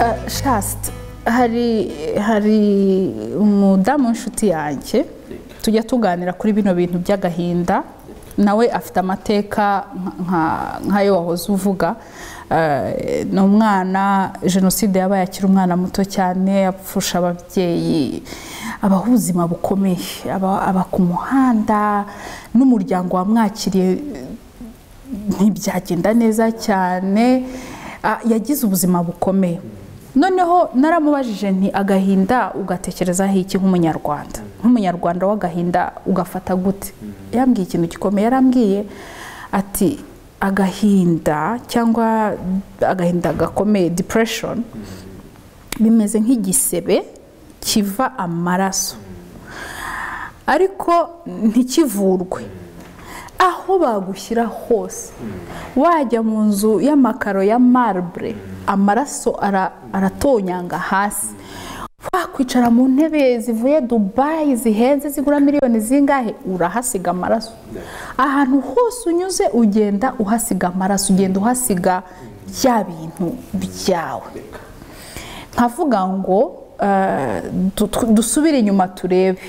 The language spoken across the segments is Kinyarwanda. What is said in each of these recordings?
podikasti hari hari umudamu w'inshuti yanjye tujya tuganira kuri bino bintu by'agahinda nawe afite amateka nka- nk'ayo wahoze uvuga Eh, ni umwana jenoside yabaye akiri umwana muto cyane apfusha ababyeyi abaho ubuzima bukomeye aba aba ku muhanda n'umuryango wamwakiriye ntibyagenda neza cyane ah, yagize ubuzima bukomeye noneho naramubajije nti agahinda ugatekerezaho iki nk'umunyarwanda nk'umunyarwanda w'agahinda ugafata gute yambwiye ikintu gikomeye yarambwiye ati agahinda cyangwa agahinda gakomeye depression bimeze nk'igisebe kiva amaraso ariko ntikivurwe aho bagushyira hose wajya mu nzu y'amakaro ya marbre amaraso ara- aratonyanga hasi wakwicara mu ntebe zivuye dubayi zihenze zigura miliyoni zingahe urahasiga amaraso ahantu hose unyuze ugenda uhasiga amaraso ugenda uhasiga bya bintu byawe nkavuga ngo eh, du- tu- dusubire inyuma turebe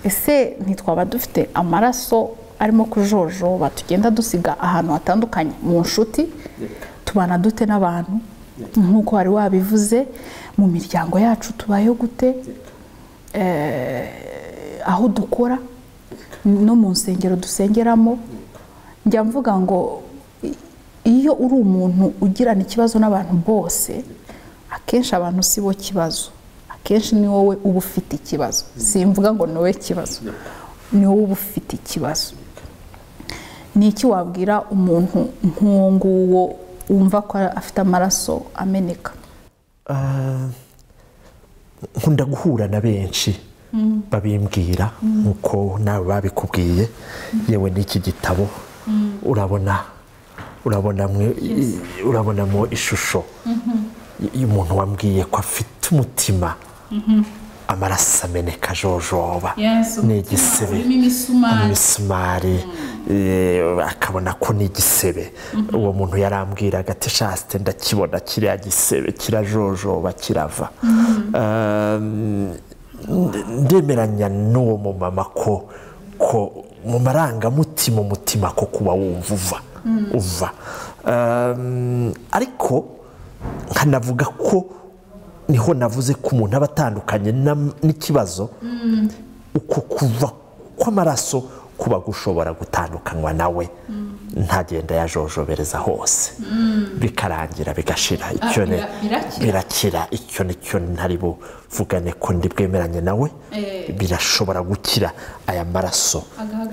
ese ntitwaba dufite amaraso arimo kujojoba tugenda dusiga ahantu hatandukanye mu nshuti tubana dute n'abantu nk'uko wari wabivuze mu miryango yacu tubayeho gute Eh, aho dukora no mu nsengero dusengeramo njya mvuga ngo i- iyo uri umuntu ugirana ikibazo n'abantu bose akenshi abantu si bo kibazo akenshi ni wowe uba ufite ikibazo simvuga ngo ni wowe kibazo ni wowe uba ufite ikibazo ni iki wabwira umuntu nk'uwo nguwo wumva ko afite amaraso ameneka nkunda guhura na benshi babimbwira nk'uko nawe babikubwiye yewe n'iki gitabo urabona urabonamo urabonamo ishusho y- y'umuntu wambwiye ko afite umutima amaraso ameneka ajojoba ni igisebe imisumari eh, akabona ko ni igisebe uwo muntu yarambwiraga ati shaste ndakibona kiriya gisebe kirajojoba kirava Um, ndemeranya n'uwo mumama ko ko mu marangamutima umutima ko kuba wumva uva uva Um, ariko nkanavuga ko niho navuze ko umuntu aba atandukanye na- n'ikibazo uko kuva kw'amaraso kuba gushobora gutandukanywa nawe ntagenda yajojobereza hose bikarangira bigashira icyo ni- birakira. birakira icyo nicyo ntari buvugane ko ndi bwemeranye nawe birashobora gukira aya maraso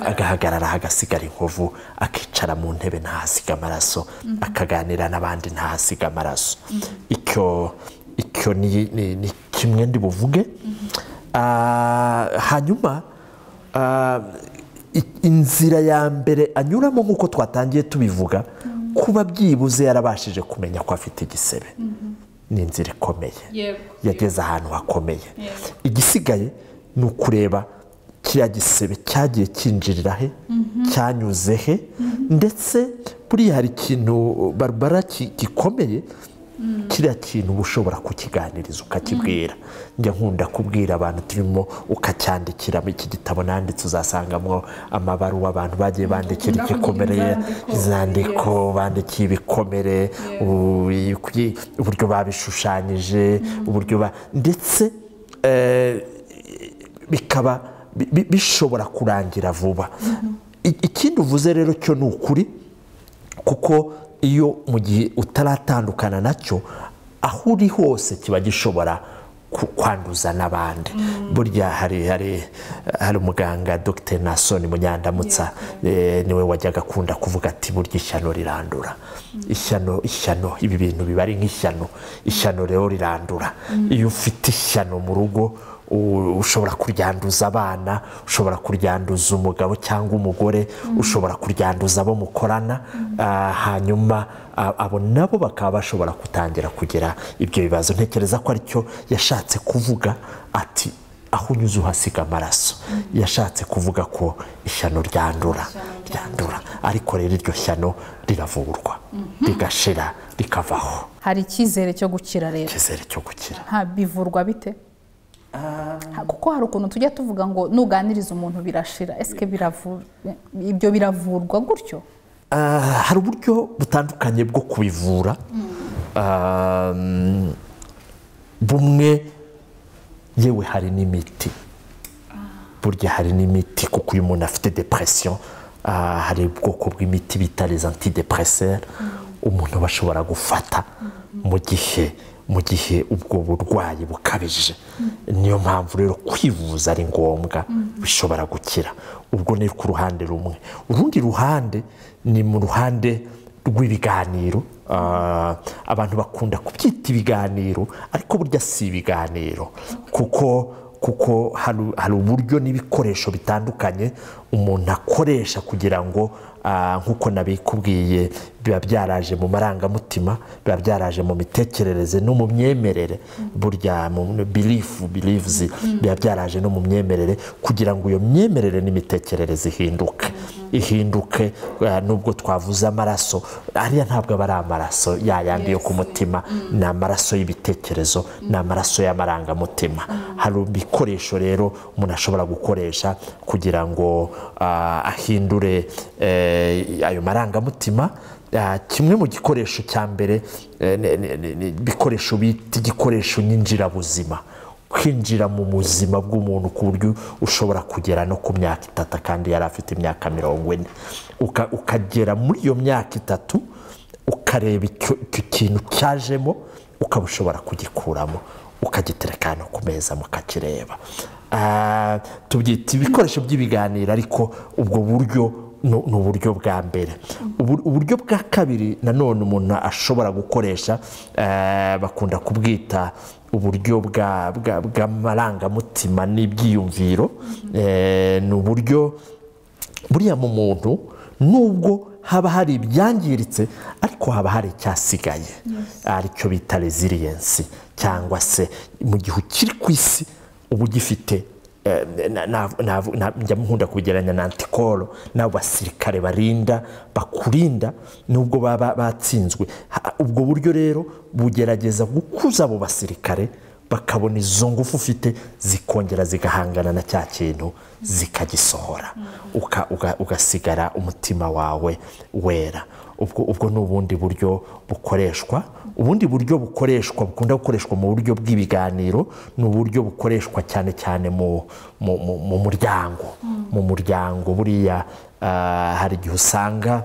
agahagarara hagasigara inkovu akicara mu ntebe ntahasiga amaraso akaganira n'abandi ntahasiga amaraso icyo icyo ni ni- ni kimwe ndi buvuge Ah, hanyuma ah, i- inzira ya mbere anyuramo nk'uko twatangiye tubivuga kuba byibuze yarabashije kumenya ko afite igisebe ni inzira ikomeye yageze ahantu hakomeye igisigaye ni ukureba kiriya gisebe cyagiye cyinjirira he cyanyuze he ndetse buriya hari ikintu barbara ki- gikomeye kiriya kintu uba ushobora kukiganiriza ukakibwira njya nkunda kubwira abantu turimo ukacyandikira iki gitabo nanditse uzasangamo amabaruwa abantu bagiye bandikira Ukunda igikomere kugira inzandiko. izandiko bandikiye ibikomere u- i- uburyo babishushanyije uburyo ba ndetse eh, bikaba bi- bi- bishobora kurangira vuba I- ikindi uvuze rero cyo ni ukuri kuko iyo mu gihe utaratandukana nacyo aho uri hose kiba gishobora ku- kwanduza n'abandi burya hari hari hari umuganga dr nasoni munyandamutsa eh, niwe wajyaga akunda kuvuga ati burya ishyano rirandura ishyano ishyano ibi bintu biba ari nk'ishyano ishyano rero rirandura iyo ufite ishyano mu rugo u- ushobora kuryanduza abana ushobora kuryanduza umugabo cyangwa umugore ushobora kuryanduza abo mukorana ah, hanyuma ah, abo nabo bakaba bashobora gutangira kugira ibyo bibazo ntekereza ko aricyo yashatse kuvuga ati aho unyuze uhasiga amaraso yashatse kuvuga ko ishyano ryandura ryandura ariko rero iryo shyano riravurwa rigashira rikavaho hari icyizere cyo gukira rero icyizere cyo gukira Ha, bivurwa bite Ha, kuko hari ukuntu tujya tuvuga ngo nuganiriza umuntu birashira esike biravurwa ibyo biravurwa gutyo Ah, hari uburyo butandukanye bwo kubivura Ah, mm, bumwe yewe hari n'imiti burya hari n'imiti kuko iyo umuntu afite depression ah, hari ubwoko bw'imiti bita les antidepresseurs umuntu aba ashobora gufata mu gihe mu gihe ubwo burwayi bukabije niyo mpamvu rero kwivuza ari ngombwa bishobora gukira ubwo ni ku ruhande rumwe urundi ruhande ni mu ruhande rw'ibiganiro Ah, abantu bakunda kubyita ibiganiro ariko burya si ibiganiro kuko kuko hari hari uburyo n'ibikoresho bitandukanye umuntu akoresha kugira ngo ah, nk'uko nabikubwiye biba byaraje mu marangamutima biba byaraje mu mitekerereze no mu myemerere burya mu birifu birivuzi biba byaraje no mu myemerere kugira ngo iyo myemerere n'imitekerereze ihinduke ihinduke ah, nubwo twavuze amaraso ariya ntabwo aba ari amaraso ya yandi yo ku mutima ni amaraso y'ibitekerezo ni amaraso y'amarangamutima hari ibikoresho rero umuntu ashobora gukoresha kugira ngo ah, ahindure eh, ayo marangamutima Ah, kimwe mu gikoresho cya mbere eh, ni- ni- ni- ni ibikoresho bita igikoresho nyinjirabuzima kwinjira mu buzima bw'umuntu ku buryo ushobora kugera no ku myaka itatu kandi yari afite imyaka mirongo ine Uka- ukagera muri iyo myaka itatu ukareba icyo icyo kintu cyajemo ukaba ushobora kugikuramo ukagitereka hano ku meza mukakireba Ah, tubyita ibikoresho by'ibiganiro ariko ubwo buryo ni ni uburyo bwa mbere Ubu- uburyo bwa kabiri nanone umuntu ashobora gukoresha eh, bakunda kubwita uburyo bwa- bwa- bw'amarangamutima n'ibyiyumviro Eh, ni uburyo buriya mu muntu nubwo haba hari ibyangiritse ariko haba hari icyasigaye aricyo bita resiliensi cyangwa se mu gihe ukiri ku isi uba ugifite eh, na- na- na- na- njya nkunda kugereranya na antikoro n'abo basirikare barinda bakurinda nubwo baba batsinzwe Ha- ubwo buryo rero bugerageza gukuza abo basirikare bakabona izo ngufu ufite zikongera zigahangana na cya kintu zikagisohora Uka- uga- ugasigara umutima wawe wera ubwo ubwo ni ubundi buryo bukoreshwa ubundi buryo bukoreshwa bukunda gukoreshwa mu buryo bw'ibiganiro ni uburyo bukoreshwa cyane cyane mu mu- mu- mu muryango mu muryango buriya ah, hari igihe usanga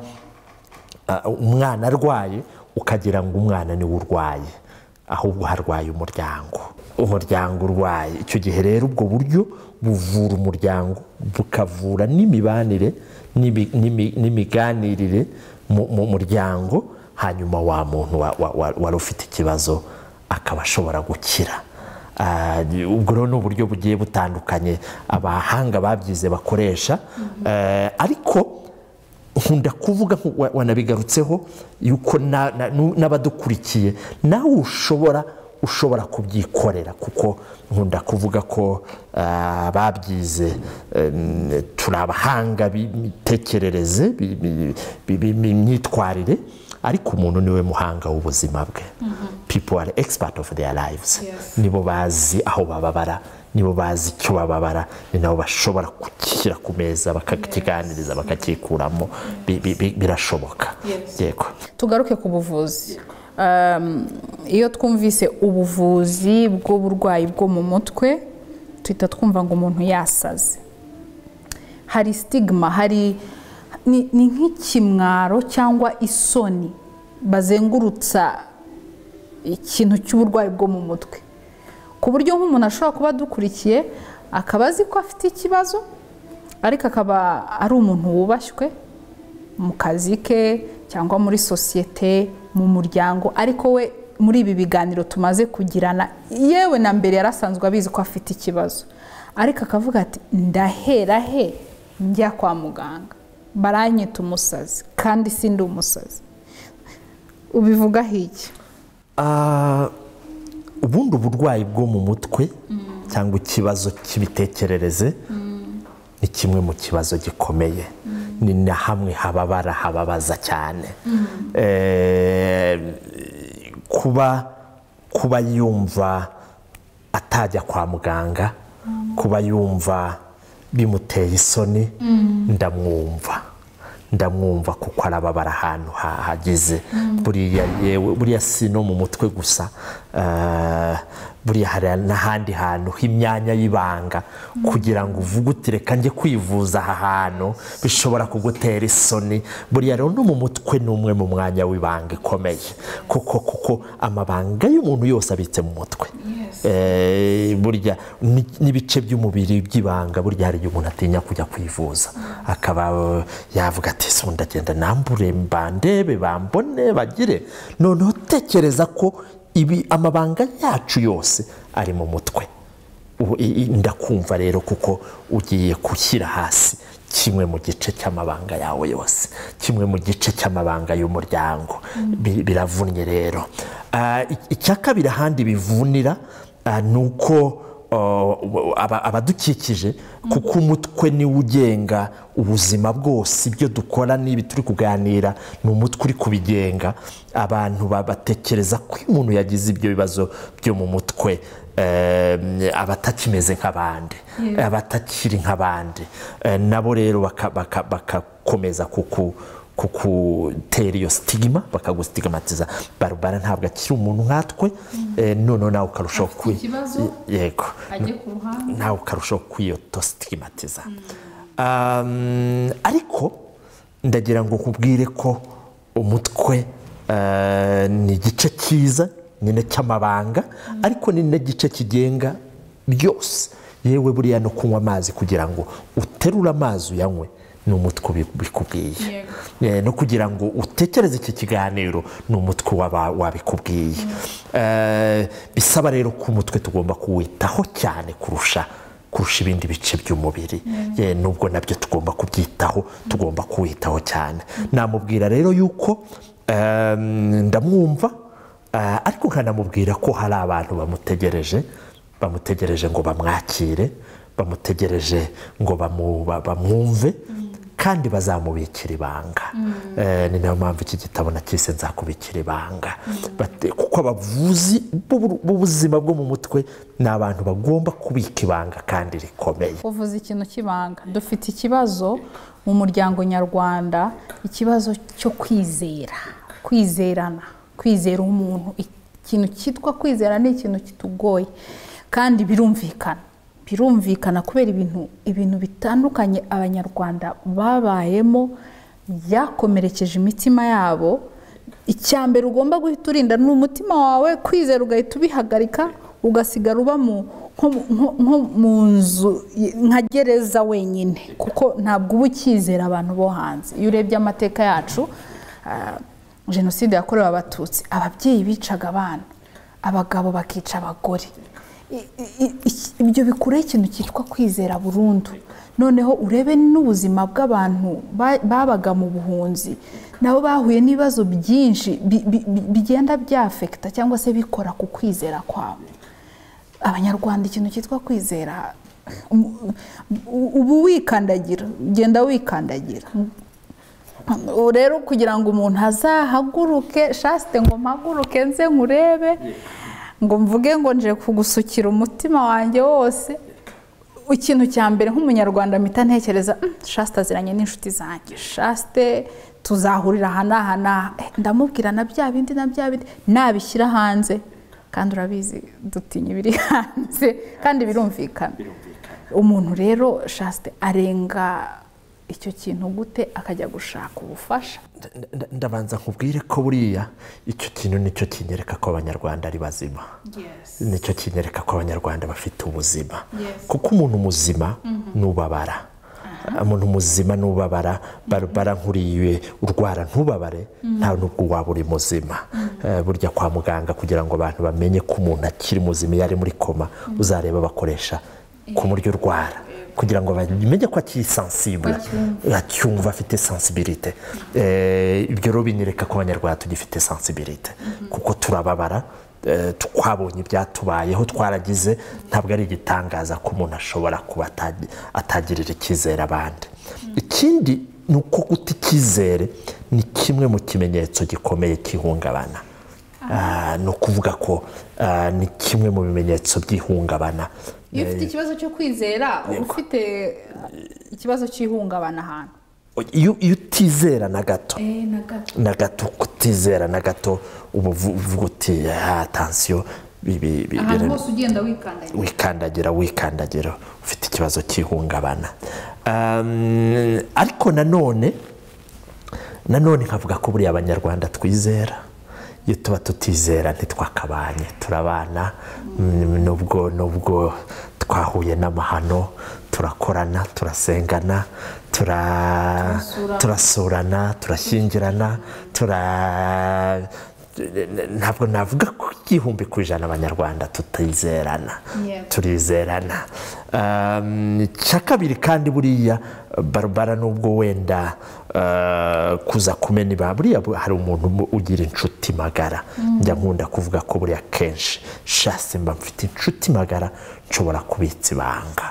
Ah, umwana arwaye ukagira ngo umwana niwe urwaye ahubwo harwaye umuryango umuryango urwaye icyo gihe rero ubwo buryo buvura umuryango bukavura n'imibanire n'imi- n'imi- n'imiganirire mu mu muryango hanyuma wa muntu wa- wa- wa- wari ufite ikibazo akaba ashobora gukira Ah, ubwo rero ni uburyo bugiye butandukanye abahanga babyize bakoresha Eh, ariko nkunda kuvuga nku- wa- wanabigarutseho yuko na- na- nu- n'abadukurikiye nawe ushobora ushobora kubyikorera kuko nkunda kuvuga ko ah, ababyize em, turi abahanga b'imitekerereze bi- bi- bi- bi- b'imyitwarire ariko umuntu niwe muhanga w'ubuzima bwe people are expert of their lives nibo bazi aho bababara nibo bazi icyo bababara ni nabo bashobora kukishyira ku meza bakakiganiriza bakakikuramo Bi- bi- bi- birashoboka yego tugaruke ku buvuzi Um, iyo twumvise ubuvuzi bw'uburwayi bwo mu mutwe tuhita twumva ngo umuntu yasaze hari sitigima hari ni ni nk'ikimwaro cyangwa isoni bazengurutsa ikintu cy'uburwayi bwo mu mutwe ku buryo nk'umuntu ashobora kuba adukurikiye akaba azi ko afite ikibazo ariko akaba ari umuntu wubashywe mu kazi ke cyangwa muri sosiyete mu muryango ariko we muri ibi biganiro tumaze kugirana yewe na mbere yari asanzwe abizi ko afite ikibazo ariko akavuga ati ndahera he njya kwa muganga baranyita umusazi kandi sindi umusazi ubivugaho iki Ah, ubundi uburwayi bwo mu mutwe cyangwa ikibazo cy'imitekerereze ni kimwe mu kibazo gikomeye ni na hamwe hababara hababaza cyane Eh, kuba kuba yumva atajya kwa muganga kuba yumva bimuteye isoni ndamwumva ndamwumva kuko arababara ahantu hahageze buriya yewe buriya si no mu mutwe gusa eh, buriya hari n'ahandi hantu h'imyanya y'ibanga kugira ngo uvuge uti reka njye kwivuza aha hantu bishobora kugutera isoni buriya rero no mu mutwe ni umwe mu mwanya w'ibanga ikomeye kuko kuko amabanga y'umuntu yose abitse mu mutwe Eh, burya ni- n'ibice by'umubiri by'ibanga burya hari igihe umuntu atinya kujya kwivuza akaba eh, yavuga ati "Se ubundi ndagenda nambure bandebe bambone bagire noneho tekereza ko ibi amabanga yacu yose ari mu mutwe Ubu i- i- ndakumva rero kuko ugiye gushyira hasi kimwe mu gice cy'amabanga yawe yose kimwe mu gice cy'amabanga y'umuryango Bi- biravunnye rero Ah, i- icya kabiri ahandi bivunira ah, ni uko oh, aba- abadukikije kuko umutwe niwo ugenga ubuzima bwose ibyo dukora n'ibi turi kuganira ni umutwe uri kubigenga abantu ba- batekereza ko iyo umuntu yagize ibyo bibazo byo mu mutwe eh, abatakimeze nk'abandi abatakiri nk'abandi Eh, nabo rero baka- baka- bakakomeza kuku kugutera iyo sitigima bakagusitigmatiza barubara ntabwo akiri umuntu nkatwe eh, noneho nawe ukarushaho Afite kwi- ikibazo? yego ajye ku ruhande nawe ukarushaho kwiyotositigimatiza Um, ariko ndagira ngo nkubwire ko umutwe eh, ni igice cyiza nyine cy'amabanga ariko ni n'igice kigenga byose yewe buriya no kunywa amazi kugira ngo uterure amazi uyanywe ni umutwe ubi- ubikubwiye Eh, no kugira ngo utekereze iki kiganiro ni umutwe waba- wabikubwiye Eh, bisaba rero ko umutwe tugomba kuwitaho cyane kurusha kurusha ibindi bice by'umubiri Eh, nubwo nabyo tugomba kubyitaho tugomba kuwitaho cyane namubwira rero yuko ehm, ndamwumva eh, ariko nkanamubwira ko hari abantu bamutegereje bamutegereje ngo bamwakire bamutegereje ngo bamu- ba- bamwumve kandi bazamubikira ibanga Eh, ni nayo mpamvu iki gitabo nacyise nzakubikira ibanga Bate- kuko abavuzi b'ubu- b'ubuzima bwo mu mutwe ni abantu bagomba kubika ibanga kandi rikomeye uvuze ikintu cy'ibanga dufite ikibazo mu muryango nyarwanda ikibazo cyo kwizera kwizerana kwizera umuntu ikintu cyitwa kwizera ni ikintu kitugoye kandi birumvikana birumvikana kubera ibintu ibintu bitandukanye abanyarwanda babayemo byakomerekeje imitima yabo icya mbere ugomba guhita urinda ni umutima wawe kwizera ugahita ubihagarika ugasigara uba mu nko mu- nko- nko mu nzu y- nka gereza wenyine kuko ntabwo uba ukizera abantu bo hanze iyo urebye amateka yacu ah, jenoside yakorewe abatutsi ababyeyi bicaga abana abagabo bakica abagore I- i- i- ibyo bikuraho ikintu cyitwa kwizera burundu noneho urebe n'ubuzima bw'abantu ba- babaga mu buhunzi nabo bahuye n'ibibazo byinshi bi- bi- bi- bigenda byafekita cyangwa se bikora ku kwizera kwabo abanyarwanda ikintu cyitwa kwizera um, u- uba wikandagira ugenda wikandagira Ubu rero kugira ngo umuntu azahaguruke shasite ngo mpaguruke nze nkurebe ngo mvuge ngo nje kugusukira umutima wanjye wose ikintu cya mbere nk'umunyarwanda mpita ntekereza "Mm, shasite aziranye n'inshuti zanjye shasite tuzahurira aha n'aha n'aha Eh, ndamubwira na bya bindi na bya bindi nabishyira hanze kandi urabizi dutinya ibiri hanze kandi birumvikana umuntu rero shasite arenga icyo kintu gute akajya gushaka ubufasha Nda- nda- ndabanza nkubwire ko buriya icyo kintu nicyo kinyereka ko abanyarwanda ari bazima nicyo kinyereka ko abanyarwanda bafite ubuzima kuko umuntu muzima n'ubabara umuntu muzima n'ubabara barabara nkuriye urwara ntubabare nta nubwo waba uri muzima Eh, burya kwa muganga kugira ngo abantu bamenye ko umuntu akiri muzima iyo ari muri koma uzareba bakoresha kumurya urwara kugira ngo bamenye ko akiri sensible acyumva afite sensibilite Eh, ibyo rero binyereka ko abanyarwanda tugifite sensibilite kuko turababara Eh, twabonye ibyatubayeho twaragize ntabwo ari igitangaza ko umuntu ashobora kuba atagi- atagirira icyizere abandi iki ikindi ni uko guta icyizere ni kimwe mu kimenyetso gikomeye cy'ihungabana ni ukuvuga ko ah, ni kimwe mu bimenyetso by'ihungabana iyo ufite ikibazo cyo kwizera uba ufite ikibazo cy'ihungabana ahantu iyo iyo utizera na gato na gato na gato kutizera na gato uba uvu- uvuga uti "Ah, tansiyo bi- bi- bi- ahantu bira- hose ugenda wikandagira wikandagira wikandagira ufite ikibazo cy'ihungabana Um, ariko nanone nanone nkavuga ko buriya abanyarwanda twizera iyo tuba tutizera ntitwakabanye turabana mm, nubwo nubwo twahuye n'amahano turakorana turasengana tura- Turasura. turasurana turashyingirana tura ntabwo navuga ko igihumbi ku ijana abanyarwanda tutizerana Yego. turizerana Um, icya kabiri kandi buriya barabara nubwo wenda uh, kuza kumena ibanga buriya bu- hari umuntu mu- ugira inshuti magara njya nkunda kuvuga ko buriya kenshi shasi mba mfite inshuti magara nshobora kubitsa ibanga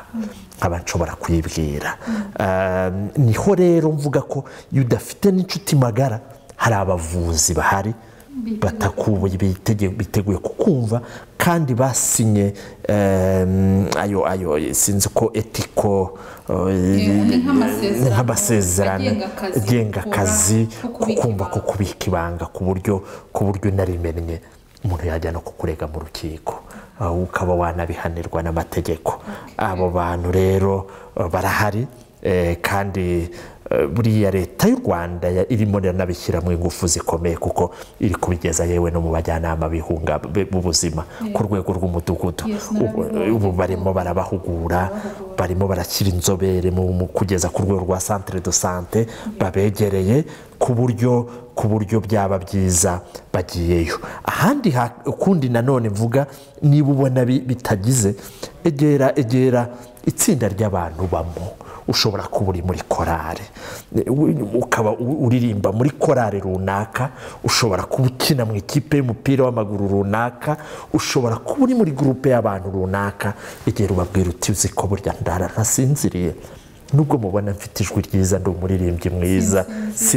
nkaba nshobora kuyibwira Um, niho rero mvuga ko iyo udafite n'inshuti magara hari abavuzi bahari batakubuye bitege- biteguye kukumva kandi basinye em, ayo ayo sinzi ko etiko ni nk'amasezerano agenga akazi, agenga akazi ko kubika ibanga. kukumva ko kubika ibanga ku buryo ku buryo narimennye umuntu yajya no kukurega mu rukiko aho ukaba wanabihanirwa n'amategeko abo bantu rero eh, barahari eh, kandi eh, buriya leta y'u rwanda ya- irimo iranabishyiramo ingufu zikomeye kuko iri kubigeza yewe no mu bajyanama b'ihunga- b- b'ubuzima ku rwego rw'umudugudu Yes, ubu narabibonye. ubu barimo barabahugura barimo barashyira inzobere mu mu kugeza ku rwego rwa centre de sante babegereye ku buryo ku buryo byaba byiza bagiyeyo ahandi ha- ukundi nanone mvuga niba ubona bi- bitagize egera egera itsinda ry'abantu bamo ushobora kuba uri muri korale u- ukaba u- uririmba muri korale runaka ushobora kuba ukina mu ikipe y'umupira w'amaguru runaka ushobora kuba uri muri gurupe y'abantu runaka igihe ubabwira uti uzi ko burya ndara ntasinziriye nubwo mubona mfite ijwi ryiza ndi umuririmbyi mwiza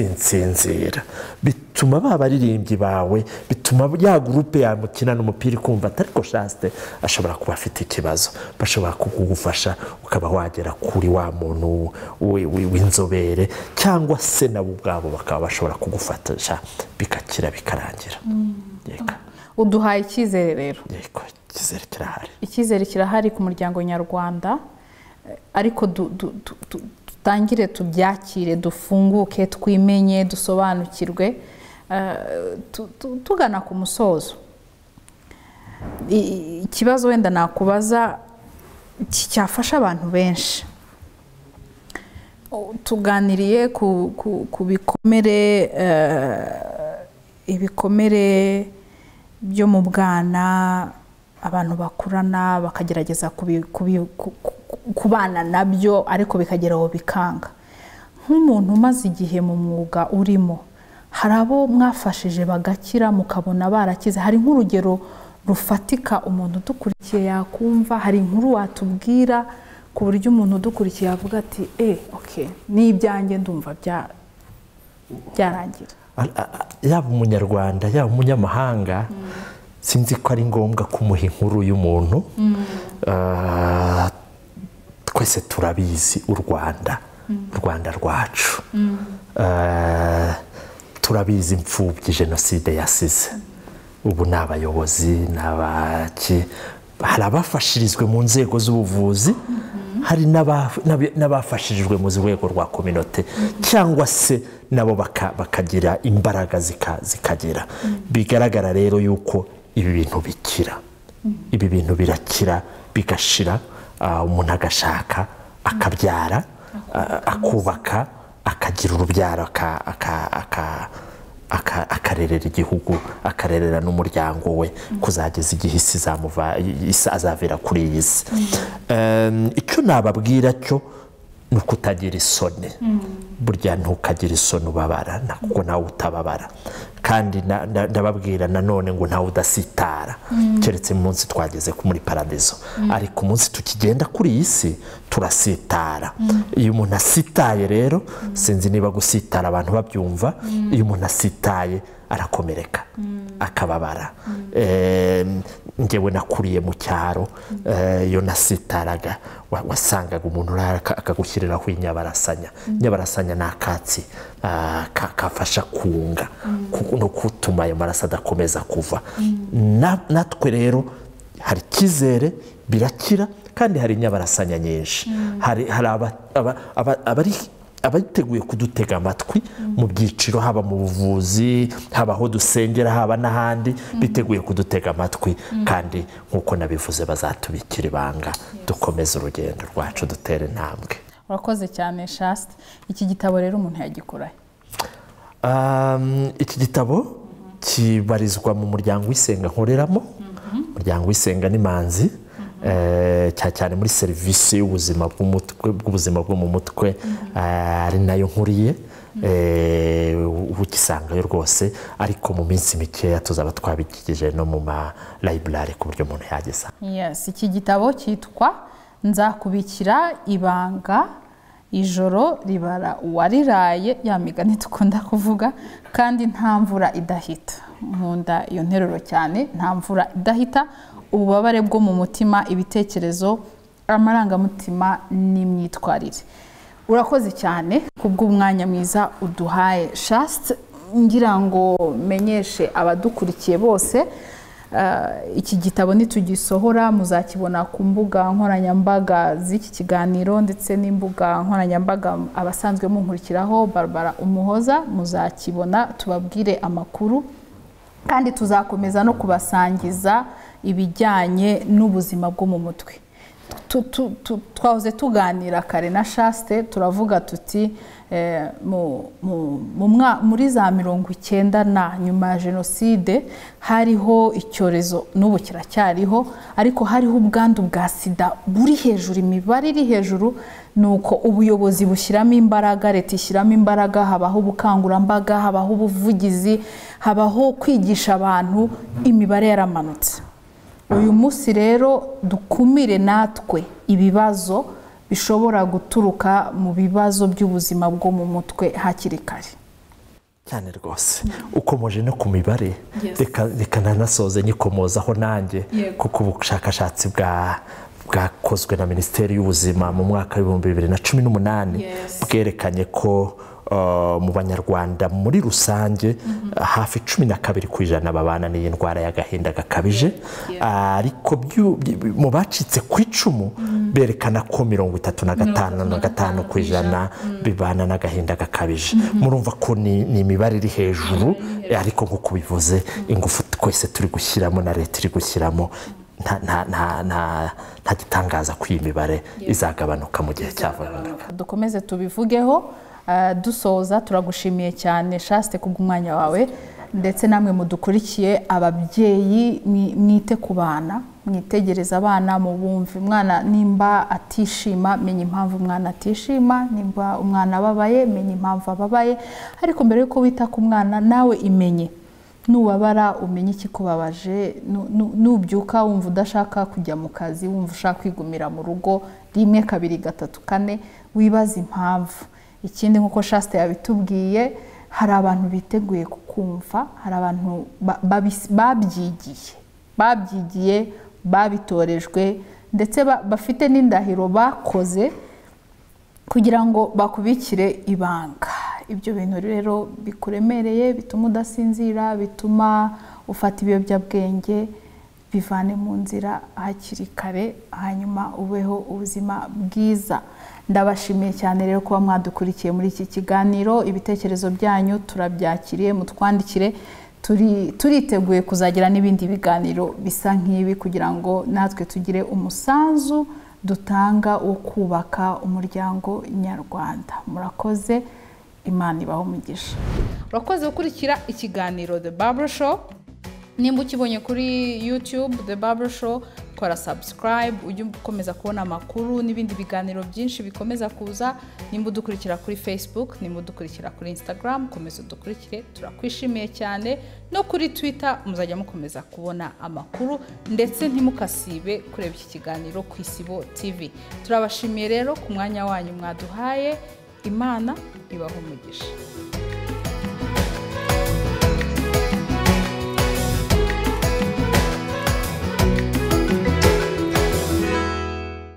sinsinzira bituma ba baririmbyi bawe bituma ya gurupe yamukinana umupira ikumva atariko shasite ashobora kuba afite ikibazo bashobora kugufasha ukaba wagera kuri wa muntu wi- wi- w'inzobere cyangwa se nabo ubwabo bakaba bashobora kugufatisha bigakira bikarangira yego uduhaye icyizere rero yego icyizere kirahari icyizere kirahari ku muryango nyarwanda eh, ariko du- du- du- du- dutangire tubyakire dufunguke twimenye dusobanukirwe eh, tu- tu- tugana ku musozo I- i- ikibazo wenda nakubaza ki- cyafasha abantu benshi O- tuganiriye ku, ku, ku bikomere eh, ibikomere byo mu bwana abantu bakurana bakagerageza kubi- kubi- ku- ku- kubana nabyo ariko bikagera aho bikanga nk'umuntu umaze igihe mu mwuga urimo hari abo mwafashije bagakira mukabona barakize hari nk'urugero rufatika umuntu udukurikiye yakumva hari inkuru watubwira ku buryo umuntu udukurikiye yavuga ati eh ok ni ibyanjye ndumva bya- byarangira Al- a- a- yaba umunyarwanda yaba umunyamahanga sinzi ko ari ngombwa kumuha inkuru y'umuntu Ah, twese turabizi u rwanda u rwanda rwacu Ah, turabizi imfubyi jenoside yasize ubu ni abayobozi ni abaki hari abafashirizwe mu nzego z'ubuvuzi hari n'aba- n'abi- n'abafashirijwe mu rwego rwa kominote cyangwa se nabo baka- bakagira imbaraga zika- zikagira bigaragara rero yuko ibi bintu bikira ibi bintu birakira bigashira ah, umuntu agashaka akabyara ah, akubaka akagira urubyaro aka- aka- aka- aka- akarerera igihugu akarerera n'umuryango we kuzageza igihe isi izamuva- isi azavira kuri iyi si Em, icyo nababwira cyo ni uko utagira isoni burya ntukagire isoni ubabara kuko nawe utababara kandi na- na- ndababwira nanone ngo ntawe udasitara keretse mu munsi twageze ku- muri paradizo ariko umunsi tukigenda kuri iyi si turasitara iyo umuntu asitaye rero sinzi niba gusitara abantu babyumva iyo umuntu asitaye arakomereka akababara Em, njyewe nakuriye mu cyaro eh, iyo nasitaraga wa- wasangaga umuntu urara aka- akagushyiriraho inyabarasanya inyabarasanya ni akatsi ah, ka- kafasha kunga ku- no gutuma ayo maraso adakomeza kuva Na- natwe rero hari icyizere birakira kandi hari inyabarasanya nyinshi hari hari aba- aba- aba- abari abariteguye kudutega amatwi mu byiciro haba mu buvuzi haba aho dusengera haba n'ahandi biteguye kudutega amatwi kandi nk'uko nabivuze bazatubikira ibanga dukomeze urugendo rwacu dutere intambwe urakoze cyane shasite iki gitabo rero umuntu yagikoraho Um, iki gitabo kibarizwa mu muryango w'isenga nkoreramo umuryango w'isenga n'imanzi eh, cyane cyane muri serivisi y'ubuzima bw'umutwe- bw'ubuzima bwo mu mutwe eh, ari nayo nkuriye eh, ugisangayo rwose ariko mu minsi mikeya tuzaba twabikikije no mu ma library ku buryo umuntu yageza Yes, iki gitabo cyitwa nzakubikira ibanga ijoro ribara uwariraye ya migani dukunda kuvuga kandi nta mvura idahita nkunda iyo nteruro cyane nta mvura idahita ububabare bwo mu mutima ibitekerezo amarangamutima n'imyitwarire urakoze cyane kubw'umwanya mwiza uduhaye shasite ngira ngo menyeshe abadukurikiye bose Uh, iki gitabo nitugisohora muzakibona ku mbuga nkoranyambaga z'iki kiganiro ndetse n'imbuga nkoranyambaga abasanzwe munkurikiraho barbara umuhoza muzakibona tubabwire amakuru kandi tuzakomeza no kubasangiza ibijyanye n'ubuzima bwo mu mutwe Tu- tu- tu- twahoze tuganira kare na shaste turavuga tuti eh, mu- mu- mu mwa- muri za mirongo icyenda na nyuma ya jenoside hariho icyorezo n'ubu kiracyariho ariko hariho ubwandu bwa sida buri hejuru imibare iri hejuru ni uko ubuyobozi bushyiramo imbaraga leta ishyiramo imbaraga habaho ubukangurambaga habaho ubuvugizi habaho kwigisha abantu imibare yaramanutse uyu munsi rero dukumire natwe ibibazo bishobora guturuka mu bibazo by'ubuzima bwo mu mutwe hakiri kare cyane rwose ukomoje no ku mibare reka reka nanasoze nyikomozaho nanjye kuko ubushakashatsi bwa bwakozwe na minisiteri y'ubuzima mu mwaka w'ibihumbi bibiri na cumi n'umunani bwerekanye ko uh, mu banyarwanda muri rusange hafi cumi na kabiri ku ijana babana n'iyi ndwara y'agahinda gakabije ariko byu- byu- mu bacitse ku icumu berekana ko mirongo itatu na gatanu na gatanu ku ijana bibana n'agahinda gakabije murumva ko ni ni imibare iri hejuru ariko nk'uko bivuze ingufu twese turi gushyiramo na leta iri gushyiramo nta- nta- nta- nta- nta gitangaza ko iyi mibare izagabanuka mu gihe cya vuba dukomeze tubivugeho eh, dusoza turagushimiye cyane shaste kubw'umwanya wawe ndetse namwe mudukurikiye ababyeyi mwi- mwite ku bana mwitegereza abana mubumve umwana nimba atishima menya impamvu umwana atishima nimba umwana ababaye menya impamvu ababaye ariko mbere yuko wita ku mwana nawe imenye nubabara umenye ikikubabaje nu- nu- nubyuka wumva udashaka kujya mu kazi wumva ushaka kwigumira mu rugo rimwe kabiri gatatu kane wibaza impamvu ikindi nk'uko shasita yabitubwiye hari abantu biteguye kukumva hari abantu ba- babis- babyigiye babyigiye babitorejwe ndetse ba- bafite n'indahiro bakoze kugira ngo bakubikire ibanga ibyo bintu rero bikuremereye bituma udasinzira bituma ufata ibiyobyabwenge bivane mu nzira hakiri kare hanyuma ubeho ubuzima bwiza ndabashimiye cyane rero kuba mwadukurikiye muri iki kiganiro ibitekerezo byanyu turabyakiriye mutwandikire turi turiteguye kuzagira n'ibindi biganiro bisa nk'ibi kugira ngo natwe tugire umusanzu dutanga wo kubaka umuryango nyarwanda murakoze imana ibaho umugisha urakoze gukurikira ikiganiro the Barbara show nimba ukibonye kuri youtube the Barbara show kora sabusikarayibu ujye ukomeza kubona amakuru n'ibindi biganiro byinshi bikomeza kuza nimba udukurikira kuri fesibuku nimba udukurikira kuri insitagaramu komeza udukurikire turakwishimiye cyane no kuri twita muzajya mukomeza kubona amakuru ndetse ntimukasibe kureba iki kiganiro ku isibo tivi turabashimiye rero ku mwanya wanyu mwaduhaye imana ibahumugisha